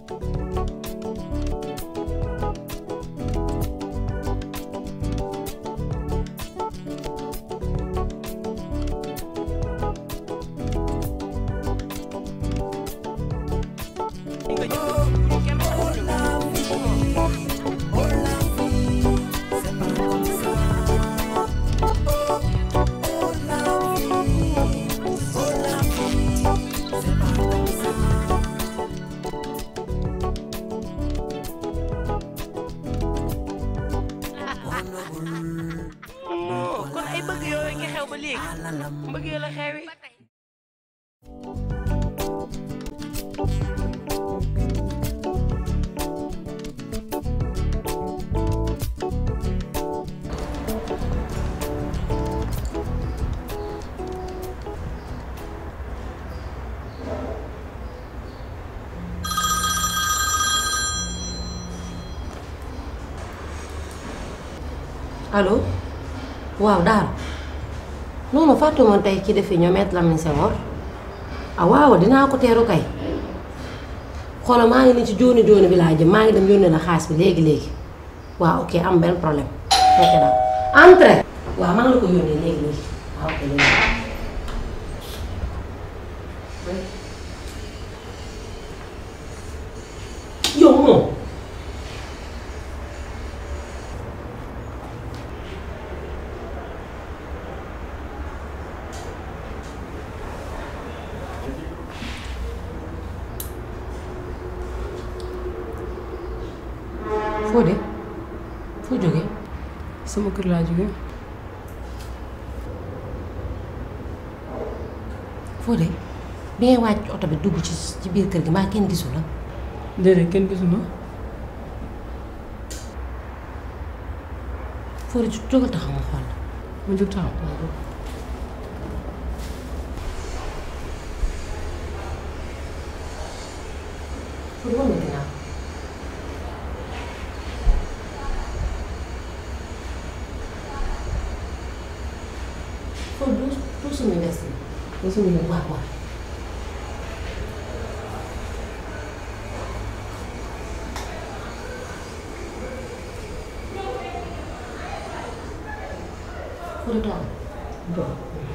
kon ay bëgg yooyu nga xew ba léegi mbëggee la xewi allo waaw daal non non fàtte woon tey ci defi ñoom it Lamine Senghor ah waaw dinaa ko teeru kay xoolal maa ngi ni ci jooni jooni bi laa jëm maa ngi dem yónnee la xaalis bi léegi léegi waaw ok am benn problème ok daal entrée waaw maa ngi la ko yónnee léegi léegi waaw ok léegi. yow moom. foo de foo jógee sama kër laa jóge foo de bi ngay wàcc oto bi dugg ci ci biir kër gi maa kenn gisu la déedéet kenn gisuma foo de jógal taxaw ma xool la ma jóg taxaw foo de wan ma ginnaaw foo du du suñu des yi ba suñu la waaw waaw foo de toog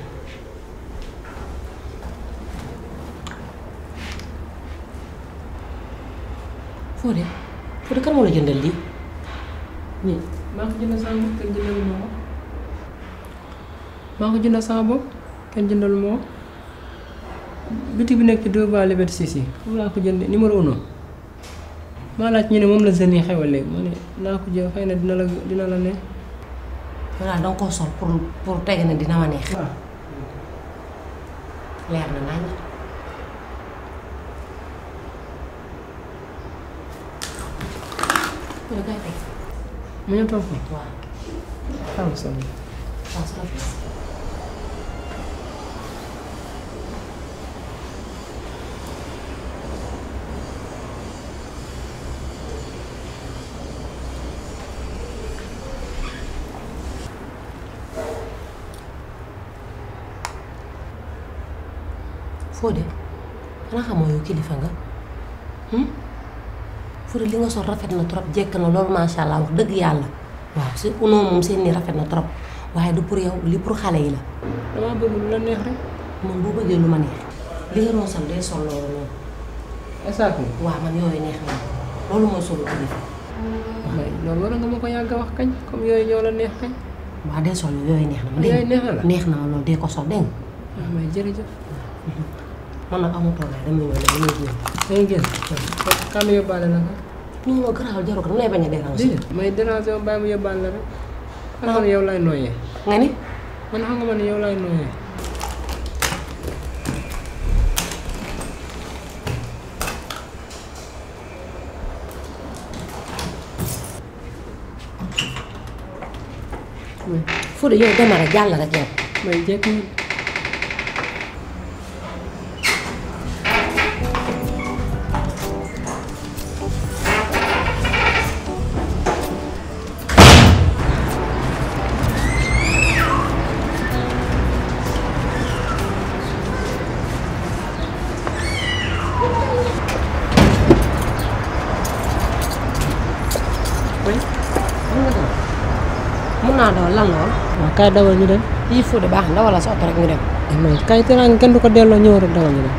foo de foo de kan moo la jëndal lii nii maa ko jëndal sama bopp kenn jëndalu ma ko maa ko jëndal sama bopp kenn jëndalu ma ko bitig bi nekk ci deux ba Liberté 6 yi foofu laa ko jëndee numéro uno maa laaj ñu ne moom la jeunes yi xewal léegi ma ne naa ko jël xëy na dina la dina la ne voilà danga koo sol pour pour teg ne dina ma neex waaw leer na nañ foo de kay teg mu ñëw toog fa waaw xaaral sol waaw sa rafet Fodé xanaa xamoo yow kilifa nga Fodé li nga sol rafet na trop jekk na loolu macha allah wax dëgg yàlla waaw si unoo moom seen nii rafet na trop waaye du pour yow li pour xale yi la damaa bëgg lu la neex rek man boo bëggee lu ma neex li nga doon sol day sol loolu noonu esaat mi waaw man yooyu neex na loolu mooy solu kilifa may loolu war nga ma ko yàgg a wax kañ comme yooyu ñoo la neex kañ waaw day sol yooyu neex na ma dégg yooyu neex na la neex na ma loolu dee ko sol dégg nga waaw may jërëjëf man nag amatoo lay damay ñëw damay ñëw dangay génn kan yóbbaale la ko non non garaawal jarul ko dama lay bañ a déranger déedéet may déranger ma bàyyi ma yóbbaale la rek xam nga ne yow laay nooyee nga ni man xam nga ma ne yow laay nooyee Fodé yow dama rek jàll rek yow may jekk na kay. mën nga dem mun naa dawal lan la woon waaw kaay dawal ñu dem. yii foo de baax na wala sa oto rek ñu dem non kaay teraanga kenn du ko delloo ñëw rek dawal ñu dem.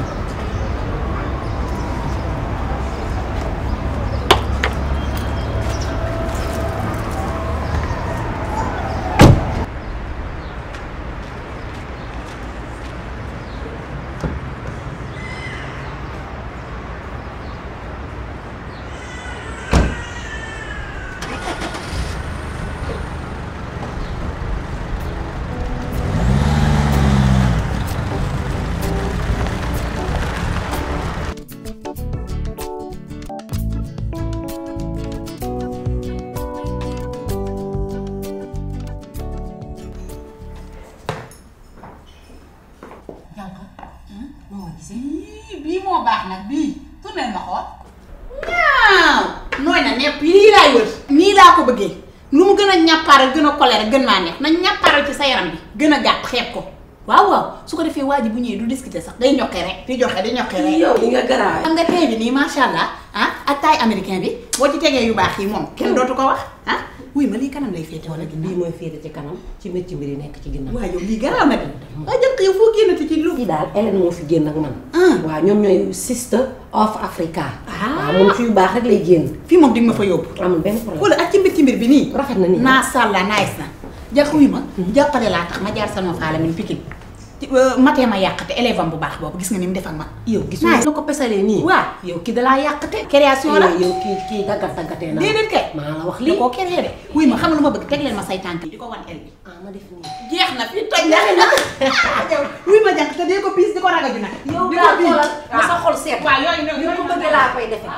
bii bii moo baax nag bii tournel ma xool waaw nooy na nepp lii laay wër nii laa ko bëggee lu mu gën a ñàppaaral gën a colère gën maa neex na ñàppaaral ci sa yaram bi gën a gàtt xeeb ko waaw waaw su ko defee waa ji bu ñëwee du discuter sax day ñokkee rek di joxe di ñokkee rek yow li nga garaaw xam nga tey bi nii macha allah ah ak taay américain bi boo ci tegee yu baax yi moom kenn dootu ko wax ah wuy ma lii kanam lay féete wala ginnaaw bii mooy féete ci kanam ci métti mbir yi nekk ci ginnaaw waaw yow lii garaaw na de waa jënk yow foo génnati ci lu fii daal Hélène moo fi génn ak man Ah. waaw ñoom ñooy sister of Africa Ah. waaw moom fi yu baax rek lay génn fii moom di nga ma fa yóbbu amul benn problème wala ak ci mbir ci mbir bi nii rafet na nii macha allah nice na jàpp wi ma jàppale laa tax ma jaar sama faala min pikin matee ma yàqate élève am bu baax boobu gis nga ni mu def ak man yow gis Nice. nga na ko pesalee nii waaw yow ki dalaa yàqate création la yow kii kii daggat daggatee na déedéet kay maa la wax li lii koo créé de wuy ma xam nga lu ma bëgg teg leen ma say tànk yi di ko wan el bi ah ma def nii jeex na fi toj na wuy ma jànk te dee ko piis di ko ragaju nag yow di daal ko piis. xoolal ma sa xol seet waaw yooyu noonu ni ko bëggee laa koy defee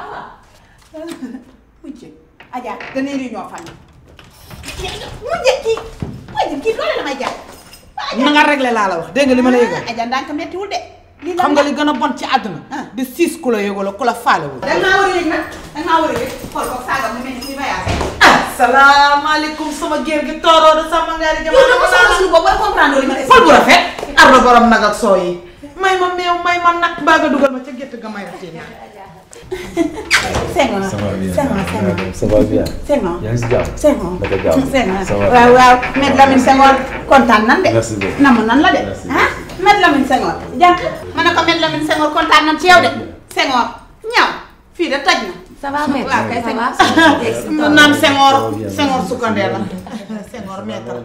mujj Adja dañuy réunion famille mujj kii mujj kii loolu la may jàpp na nga réglé laa la wax dégg nga li ma la yëgal Adja ndànk mettiwul de lii xam nga li gën a bon ci àdduna di siis ku la yëgala ku la faalewul da nga maa war a yëg nag da nga maa war a yëg xool ko saaga mu mel ni kuy voyagé. asalaamaaleykum sama géer gi tooroo de sama ngaari yow da ko soxla suñu bopp war comprendre li ma fol bu rafet ardo borom nag ak soo yi may ma meew may ma nag mbaa nga dugal ma ca gétt ga may rafet naa Senghor Ça va bien. Senghor Senghor Ça va bien. Senghor yaa ngi si jàmm. Senghor Naka jàmm. Senghor Ça va waaw waaw Maître Lamine Senghor kontaan nan de Merci beaucoup. namm nan la de Merci ah Maître Lamine Senghor jànk ma ne ko Maître Lamine Senghor kontaan nan ci yow de Senghor ñaw fii de toj na ça va maître waaw kay ça sëñ va mu naan Senghor Ça va bien. Senghor sukkandee la Senghor maître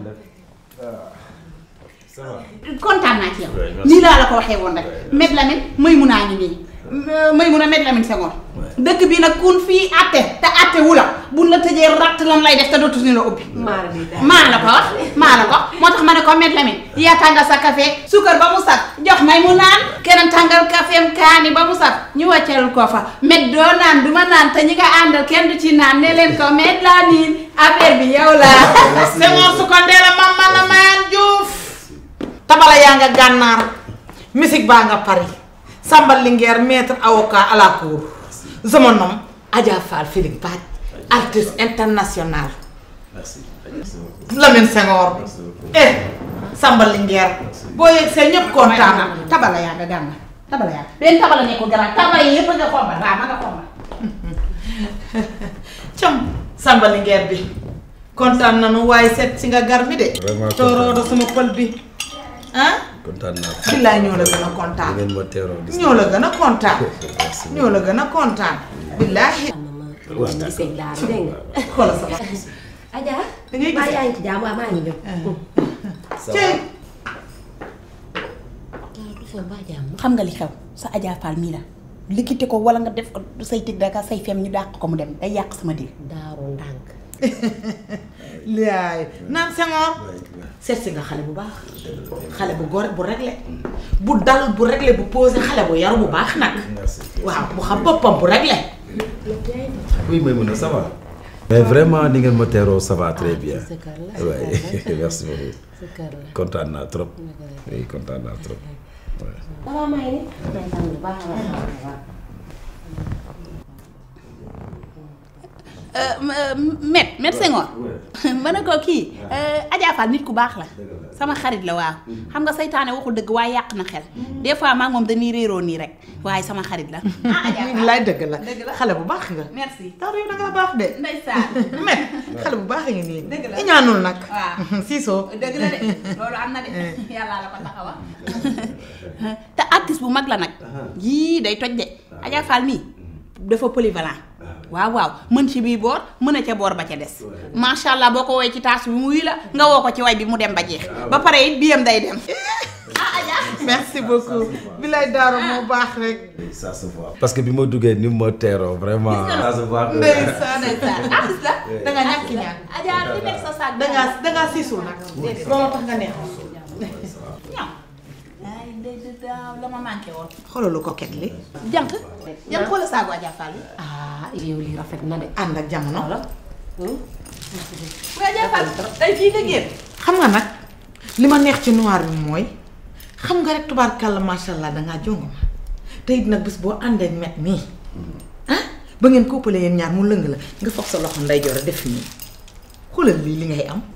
Ça va. kontaan naa ci yow Ouais, merci. nii laa la ko waxee woon rek Maître Lamine may mun naa ngi nii may mun a Maître Lamine Senghor dëkk bi nag kun fii atte te atte wu la buñ la tëjee ratt lan lay def te dootu ni la ubbi maar bi daal maa la ko wax maa la ko moo tax ma ne ko Maître Lamine yaa tàngal sa café suukar ba mu saf jox may mu naan keneen tàngal caféem kaani ba mu saf ñu wàcceelul ko fa met doo naan du ma naan te ñi nga àndal kenn du ci naan ne leen ko Maître Lamine affaire bi yow la Senghor sukkandee la mam man na mayaan Diouf tabala yaa nga gànnaar musique baa nga Paris Samba Linguère maître avocat à la cour je me nomme Adja Fall Philippe Badj artiste international Merci. Lamine Senghor eh Samba Linguère boo yegg see ñëpp kontaan na tabala yaa nga gànna tabala yaa benn tabala nekkul garaan tabala yi yëpp a nga xombal waaw ma nga xombal cam Samba Linguère bi kontaan nanu waaye seet si nga gar mi de Vraiment tooroodo sama pël bi ah kontaan naa. billaay ñoo la gën a kontaan ngeen ma teeroo gis ñoo la gën a kontaan Merci. ñoo la gën a kontaan billaahi ma ma gisee daal dégg nga xoolal sama Adja da ngay maa gis yaa ngi ci jàmm waaw maa ngi ñëw Ça cey du fa mbaa jàmm xam nga li xew sa Adja Fall mii la likkite ko wala nga def ko say tig daka say fem ñu dàq ko mu dem day yàq sama dil daaru ndànk laay naan Senghor seet si nga xale bu baax xale bu gore bu réglé bu dal bu réglé bu posé xale bu yaru bu baax nag Merci. waaw bu xam boppam bu réglé Oui, Maïmouna, ça va. Mais vraiment, ni ngeen ma teeroo ça va très bien. sa kër la Ouais, merci beaucoup. sa kër la kontaan naa trop. oui kontaan naa trop. Ouais. ça va maa ngi nii may sant bu baax a baax a baax met met Senghor ma ne ko kii Adja Fall nit ku baax la sama xarit la waaw xam nga saytaane waxul dëgg waaye yàq na xel des fois maa ngi moom dañuy réeroo nii rek waaye sama xarit la ah Adja Fall lay dëgg la dëgg la xale bu baax nga merci tax yow da ngaa baax de ndeysaan met xale bu baax nga nii Dëgg la. i ñaanul nag waaw siisoo dëgg la de loolu am na de yàllaa la ko taxawa te artiste bu mag la nag yii day toj de Adja Fall mii dafa polyvalent waaw waaw mën ci bii boor mën a ca boor ba ca des macha allah boo ko woowee ci taas bi mu wuy la nga woo ko ci way bi mu dem ba jeex ba pare it biyam day dem ah Adja merci beaucoup bilay daaro moo baax rek ça se voit. parce que bi ma duggee ni ma teeroo vraiment. ça se voit que- ndeysaan ndeysaan artiste la da nga ñàkk ñaan Adja li nekk sa sac da ngaa da ngaa siisul nag loolu tax nga neex ñaw ay ndey de daaw la ma manqué woon xoolal lu coquette li jànq jànq wala saagu Adja Fall yi ah yow lii rafet na de. ànd ak jamono waaye Adja Fall tey fii nga génn xam nga nag li ma neex ci noir bi mooy xam nga rek tubaarkàlla macha allah dangaa jongo ma te it nag bis boo àndee met nii ah ba ngeen koppale yéen ñaar mu lëng la nga foog sa loxo nday jor def nii xoolal lii li ngay am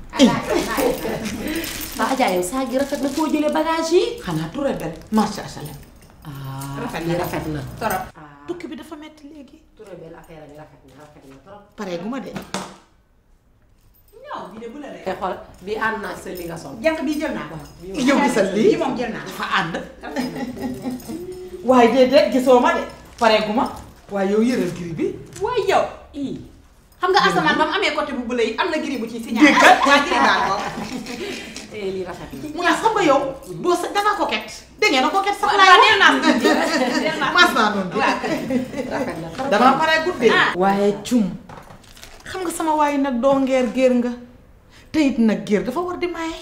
ba Adja yow saa gi rafet na foo jëlee bagage yi. xanaa tout rebelle marché HLM ah Rafet na lii de. rafet na. torop tukki bi dafa metti léegi Touré belle affaire bi rafet na rafet na trop. pare gu ma de ñaw bi de bu la te xool bi ànd naa sa li nga sol. jànq bi jël naa ko yow gisal lii bii moom jël naa dafa ànd waaye déedéet gisoo ma de pare gu ma waaye yow yëral giri bi waaye yow ii xam nga asamaan ba mu amee côté bu bële yi am na giri bu ci signal Déggal. waa giri baa ko te lii rafet na. mu ne xam nga yow boo sa danga coquette dégg ngeen na coquette sax waaw laay neel naa ko neel naa mas naa noonu de waaw rafet na trop. dama pare guddee Ah. waaye cum xam nga sama waaye nag doo ngeer géer nga te it nag géer dafa war di maye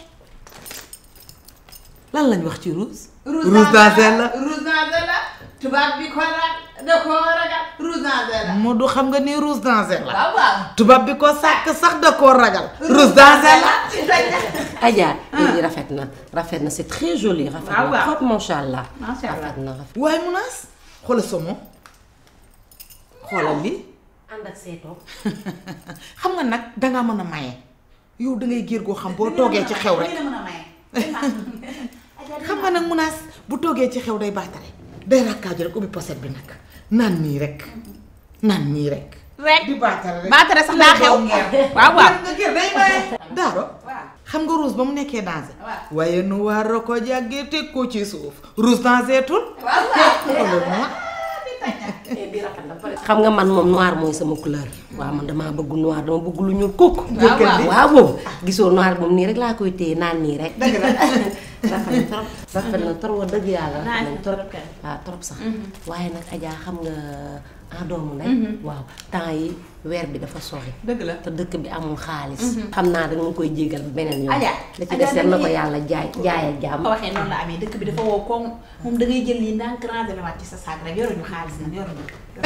lan lañ wax ci rouge rouge dansel la rouge dansel la tubaab bi ko ragal da ko ragal rouge dansel la moo du xam nga ni rouge dansel la waaw waaw tubaab bi ko sàkk sax da koo ragal rouge dansel la Adja lii rafet na rafet na c'est très joli. rafet waaw na waaw. trop macha allah. Macha allah. rafet na rafet. waaye munaas xoolal somo xoolal li ànd ak seetoo. xam nga nag dangaa mën a maye yow da ngay géer goo xam boo toogee ci xew rek mën a maye xam nga nag munaas bu toogee ci xew day baatare day rakkaaju rek ubbi poset bi nag naan nii rek naan nii rek rek di baatare rek baatare sax daa xew waaw waaw nga géer day maye daaro waaw xam nga rouge ba mu nekkee danger waaw. waaye nu war a ko jàggee teg ko ci suuf rouge danger tul waaw waaw xoolal ma xam nga man moom noir mooy sama couleur. waaw man damaa bëgg noir dama bëgg lu ñuul kukk. waaw waaw. waaw boobu gisoo noir moom nii rek laa koy téye naan nii rek. dëgg la rafet na trop rafet na trop wax dëgg yàlla rafet na Nice na trop trop kay. waaw trop sax waaye nag Adja xam nga en doomu ndey waaw temps yi weer bi dafa sori dëgg la te dëkk bi amul xaalis xam naa da nga koy jégal beneen yoon Adja, la ci Adja des na ko dañuy- yàlla jaay jaay ak jàmm ko waxee noonu la amee dëkk bi dafa woo koŋ moom da ngay jël lii ndànk ranger la waat ci sa saag rek yoruñu xaalis nag yoruñu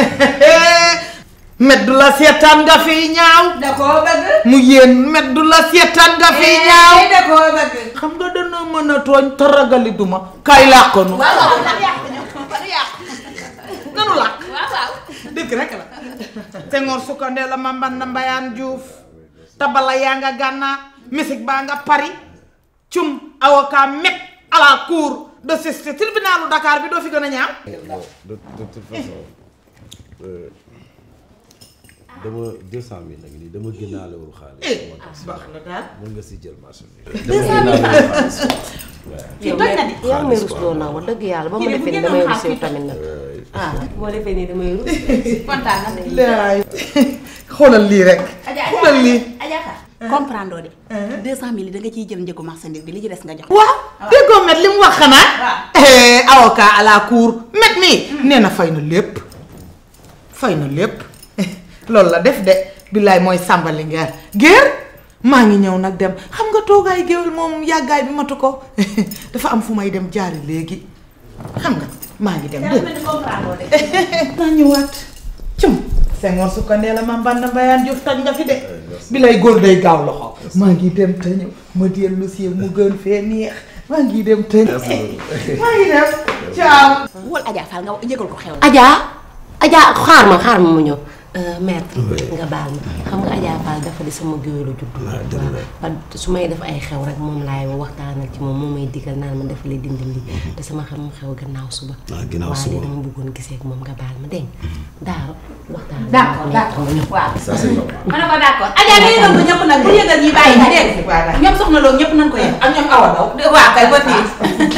meddu la seetaan nga fiy ñaaw da koo bëgg mu yéen meddu la seetaan nga fiy ñaaw da koo bëgg xam nga dana mën a tooñ te ragali duma kaay làqonu waaw waaw ndax yàq ñëw ba du yàq nanu làq waaw waaw dëgg rek la Senghor sukkandee la ma mban na mbayaan Diouf tabala yaa nga gànnaar misik baa nga Paris cum avocat met à la cour de justice tribunalu Dakar bi doo fi gën a ñaaw de de toute façon euh, dama 200000 la ngi nii dama génnaalewul xaalis. moo tax baax na daal mën nga si jël marché bi. dama génnaalewul xaalis. yow toj na di. yaa ngi may rusloo nag wax dëgg yàlla ba ma Kii de bu defee ni génnoon damay rus xaalis yow tamit nag ah boo defee nii damay rus kontaan na laay xoolal lii rek Adja xoolal lii Adja Ka comprendre de deux cent mille da nga ciy jël njëgu marchandise bi li ci des nga jox waaw déggoo met li mu wax xanaa waaw. Eh, avocat à la cour met mii nee na fay na lépp fay na lépp loolu la def de billaay mooy sàmbali ngeer géer maa ngi ñëw nag dem xam nga toogaay géwél moom yàggaay bi matu ko dafa am fu may dem jaari léegi xam nga maa ngi dem dégg comprendre de naa ñëwaat cum Senghor su ko nee la ma mbànd mbayaan Diouf toj nga fi de bi lay góor day gaaw loxo maa ngi dem te ñëw ma dellu si mu gën fee neex maa ngi dem te ñëw maa ngi dem ciao wol Adja Fall nga yëgal ko xew Adja Adja xaar ma xaar ma mu ñëw maître nga baal ma xam nga Adja Fall dafa di sama géwélu juddu Ah, dëgg la. waaw su may def ay xew rek moom laay waxtaanal ci moom moo may digal naan ma dafa lay dindi lii te sama xam xew gannaaw suba Ah, ginnaaw waaw suba. li dama bëggoon gisee ak moom nga baal ma dégg nga daaro waxtaan d'accord d'accord waaw. ça c'est normal. ma ne ko d'accord. Adja day yëngal ko ñëpp nag bu yëgal ñi bàyyi nga dégg nga. ñoom soxna loolu ñëpp nañ ko yëg. ak ñoom awa daw waaw kay ba fii.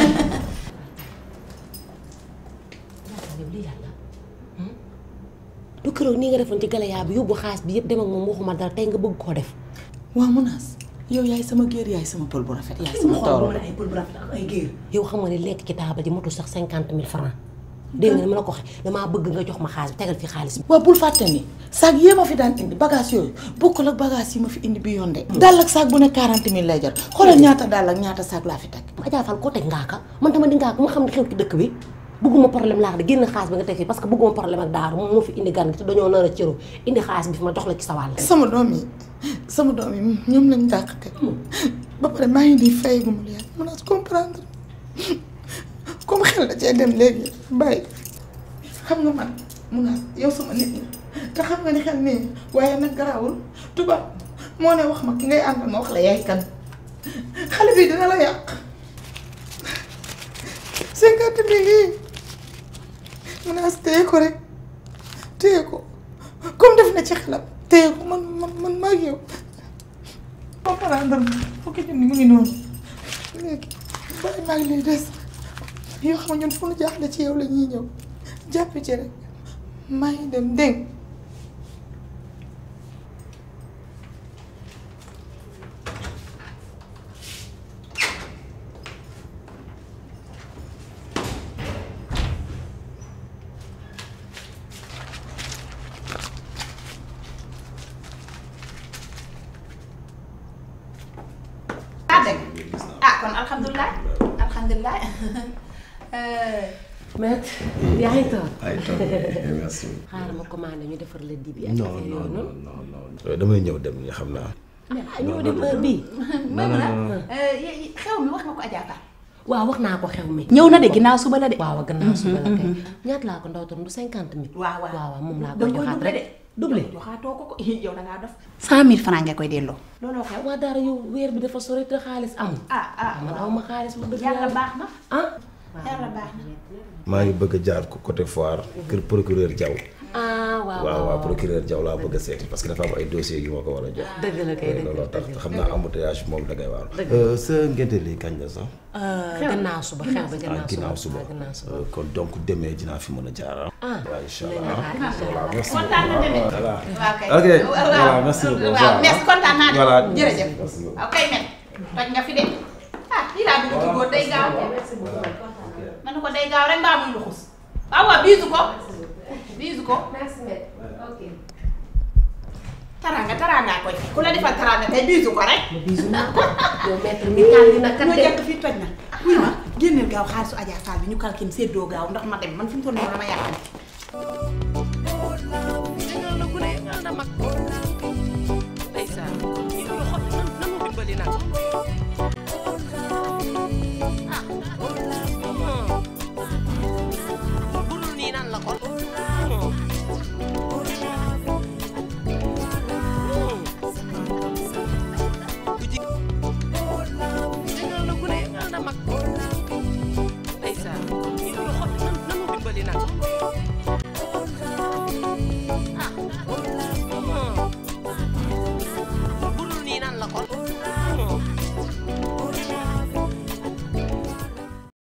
yow lii yàlla du keroog nii nga defoon ci galayaa bi yóbbu xaalis bi yëpp dem ak moom waxuma dara tey nga bëgg koo def waaw Mounass yow yaay sama géer yaay sama pël bu rafet yaay sama tooro ay pël bu rafet ak ay géer yow xam nga ne lekk ci taabal ji motul sax cinquante mille francs dégg nga ne ma la ko waxee damaa bëgg nga jox ma xaalis bi tegal fi xaalis bi waaw bul fàtte ni saag yee ma fi daan indi bagage yooyu bokkul ak bagage yi ma fi indi bi yoon de dàll ak saag bu ne quarante mille lay jar xoolal ñaata dàll ak ñaata saag laa fi teg Adja Fall koo teg ngaaka man dama di ngaaka ma xam ne xew ci dëkk bi bëgguma problème laa wax de génn xaalis bi nga teg fi parce que bëgguma problème ak daaru moom moo fi indi gan gi te dañoo nar a cëru indi xaalis bi fi ma jox la ci sa wàll sama doom yi sama doom yi ñoom lañ dàq teg ba pare maa ngi nii fayagu ma lu yàgg Mounass comprendre comme xel da cee dem léegi bàyyi xam nga man Mounass yow sama nit ñi te xam nga ni xel nii waaye nag garaawul tubaab moo ne wax ma ki ngay àndal ma wax la yaay kan xale bi dina la yàq cinquante mille yi Mounass téye ko rek téye ko comme def na ci xelam téye ko man man man maa ngi yow comprendre fukki junni mu ngi noonu léegi bàyyi maa ngi lay des yoo xam ne ñun fu nu jaaxle ci yow la ñuy ñëw jàpp ci rek maa ngi dem dégg ah dégg ah kon alhamdulilah alhamdulilah. maître yaa ngi toog ay toog merci. xaaral ma commandé ñu defar la dibi ak non affaire non yooyu non noonu non non. damay ñëw dem ni xam naa. ah ñoo dem heure bii non non non. xew mi wax nga ko Adja Fall. waaw wax naa ko xew mi ñëw na de ginnaaw suba la de. waaw gannaaw suba la kay ñaata laa ko ndaw tam du cinquante mille waaw waaw waaw waaw moom laa da koy nga koy joxaat doublé rek de. doublé joxaatoo ko ko yow da ngaa def. cent mille francs nga koy delloo. looloo xew. waa dara yow weer bi dafa sori te xaalis amul ah ah man aw ma xaalis bu dëgg yàlla baax na. ah yàlla baax na. maa ngi bëgg a jaar ko côté foire kër procureur Diaw. ah waaw waaw waaw procureur Diaw laa bëgg a seeti parce que dafa am ay dossiers yu ma ko war a jox. dëgg la kay dëgg looloo tax xam naa embouteillage moom da ngay waaru. Dëgg sa ngénte lii kañ la sax. gannaaw suba xew ba ah ginnaaw suba waaw gannaaw suba Euh, kon donc demee dinaa fi mën a jaar ah. ah waaw incha dinañ allah la xaar, incha allah. voilà merci kontaan na beaucoup. demee. voilà. waaw kay. ok waaw voilà merci beaucoup. waaw merci kontaan naa de. Voilà. jërëjëf. Merci beaucoup. waaw kay met toj nga fi de. ah lii laa dugg ci góor day gaaw. ma ne ko day gaaw rek mbaa muy luxus. waaw waaw biisu ko. biisu ko. merci maître ok taraanga taraanga koy ku la defal taraanga kay biisu ko rek. bisu naa ko yow maître mi taal dina kat ñoo de jekk fii toj na. wuy ma génneel gaaw xaalisu Adja Fall bi ñu kalkin séddoo gaaw ndax ma dem man fi mu toll nii dama yàqal. Yëngal na gune yëngal na mag. ndeysaan kii ñu xool nan nanu dimbali nag. ah. budul nii nan la kon. ku ji. yëngal na gune yëngal na mag. ndeysaan kii ñu xool nan nanu dimbali nag.